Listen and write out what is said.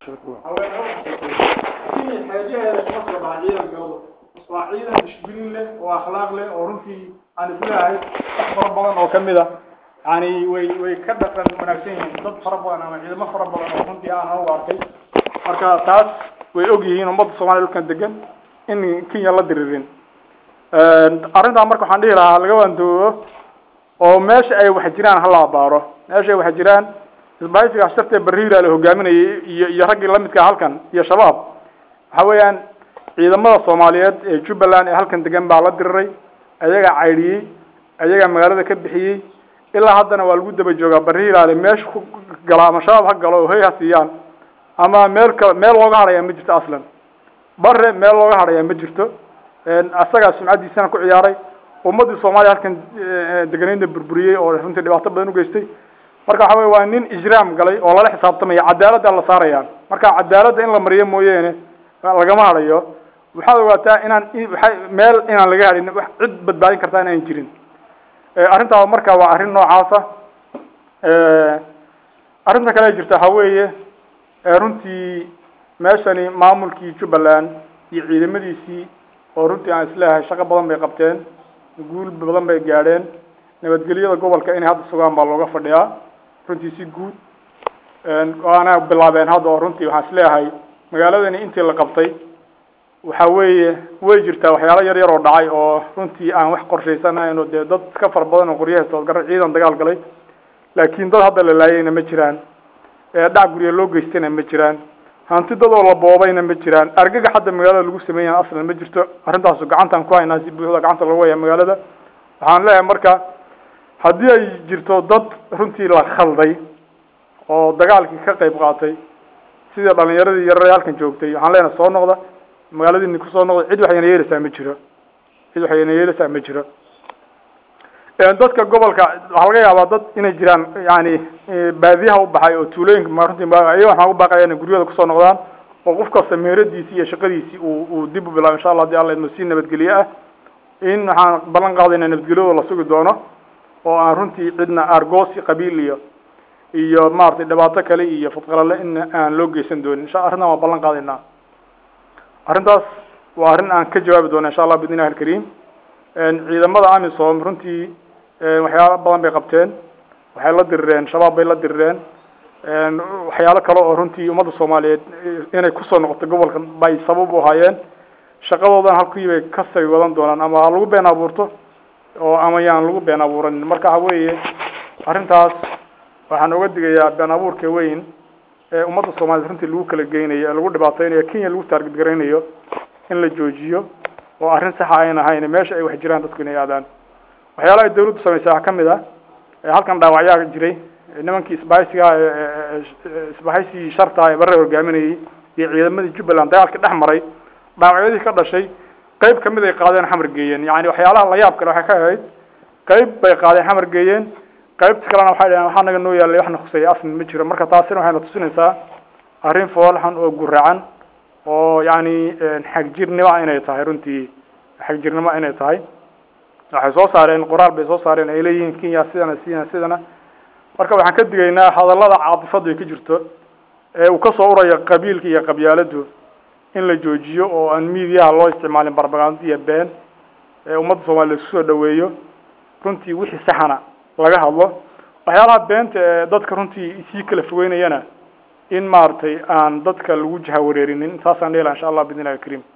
xeejaheeda kama soo baxa ciidan galado waa ciidan dishbilin leh oo akhlaaq leh oo runtii aan isleeyahay dad fara badan oo kamid a yani way way ka dhaqan wanaagsan yihiin dad fara badan ama ciidamo fara badan oo runtii aan anugu arkay marka taas way og yihiin ummadda soomaliya dhulkan degan in kenya la diriirin arrintaa marka waxaan dhihi lahaa laga waandoobo oo meesha ay wax jiraan hala abaaro meesha ay wax jiraan isbaahisiga ashartee bariira la hogaaminayay iyo iyo raggii lamidka halkan iyo shabaab waxa weeyaan ciidamada soomaaliyeed ee jubbaland ee halkan degan baa la diriray ayagaa caydhiyey ayagaa magaalada ka bixiyey ilaa haddana waa lagu daba joogaa bariiraale meesha ku gala ama shabaab ha galo oo hoy ha siiyaan ama meel ka meel looga hadhayaa ma jirto aslan bare meel looga hadhayaa ma jirto asagaa sumcaddiisana ku ciyaaray ummaddii soomaaliya halkan deganeydna burburiyey oo runtii dhibaato badan ugeystay marka waxa wey waa nin ijraam galay oo lala xisaabtamaya cadaaladda la saaraya marka cadaaladda in la mariyo mooyeene lagama hadhayo waxaad ogaataa inaan waa meel inaan laga hadhin wax cid badbaadin kartaa inaan jirin arrintaa marka waa arrin noocaasa arrinta kale jirta waxa weeye runtii meeshani maamulkii jubbaland iyo ciidamadiisii oo runtii aan isleeyahay shaqo badan bay qabteen guul badan bay gaadheen nabadgelyada gobolka inay hadda sugaan baa looga fadhiyaa runtii si guud waana bilaabeen hadda oo runtii waxaan isleeyahay magaaladani intii la qabtay waxa weeye way jirtaa waxyaalo yar yar oo dhacay oo runtii aan wax qorshaysanayn oo dee dad ka fara badan oo qoryaha soodgara ciidan dagaal galay laakiin dad hadda la laayayna ma jiraan dhac gurya loo geystayna ma jiraan hanti dad oo la boobayna ma jiraan argaga hadda magaalada lagu sameeyana aslan ma jirto arrintaasu gacantaan ku haynaa si buuxda gacanta lagu haya magaalada waxaan leeyahay marka haddii ay jirto dad runtii la khalday oo dagaalkii ka qayb qaatay sida dhalinyaradii yarare halkan joogtay waxaan leenahay soo noqda magaaladiini kusoo noqda cid waxayna yeelaysaa ma jiro cid waxayna yeelaysaa ma jiro dadka gobolka waxaa laga yaabaa dad inay jiraan yani baadiyaha u baxay oo tuulooyinka ma runtii ayaga waxaan u baaqaya inay guryada kusoo noqdaan oo qof kasta meeradiisi iyo shaqadiisii uu uu dib u bilaabo insha allah hadii alla idmo si nabadgelye ah in waxaan ballan qaadayna nabadgelyada la sugi doono oo aan runtii cidna argoosi qabiil iyo iyo maaragtay dhibaato kale iyo fadqalale in aan loo geysan doonin insha arrintan waan ballan qaadaynaa arrintaas waa arrin aan ka jawaabi doono insha allah bidnillahi alkariim ciidamada amisom runtii waxyaalo badan bay qabteen waxay la dirireen shabaab bay la dirireen waxyaalo kale oo runtii ummadda soomaaliyeed inay kusoo noqoto gobolka bay sabab u ahaayeen shaqadoodan halkii bay kasay wadan doonaan ama ha lagu been abuurto oo ama yaan lagu been abuuranin marka waxa weeye arrintaas waxaan oga digayaa been abuurka weyn ee ummadda soomaliyeed runtii lagu kala geynayo ee lagu dhibaateynayo kenya lagu taarget garaynayo in la joojiyo oo arrin saxa ayn ahayn meesha ay wax jiraan dadku inay aadaan waxyaalaha ay dawladdu samaysay waxaa kamid ah halkan dhaawacyaa jiray nimankii isbahaysiga isbahaysigii sharta ee barre hogaaminayay iyo ciidamadii jubbaland dagaalkii dhex maray dhaawacyadii ka dhashay qayb kamid ay qaadeen xamar geeyeen yani waxyaalaha la yaab kale waxay ka ahayd qayb bay qaadeen xamar geeyeen qaybta kalena waxay dhaheen waxaa naga noo yaalay waxna khuseeya asli ma jiro marka taasina waxayna tusinaysaa arrin foolxan oo guracan oo yani xagjirnimo inay tahay runtii xagjirnimo inay tahay waxay soo saareen qoraal bay soo saareen ay leeyihiin kenya sidana sidana sidana marka waxaan ka digaynaa hadallada caatifadu ay ka jirto ee uu kasoo urayo qabiilka iyo qabyaaladu in la joojiyo oo aan miidiyaha loo isticmaalin barbagando iyo been ee ummadda soomaliya isku soo dhaweeyo runtii wixii saxana laga hadlo waxyaalaha beenta ee dadka runtii sii kala fogeynayana in maaragtay aan dadka lagu jaha wareerinin saasaan dheela insha allah bidnillahi alkariim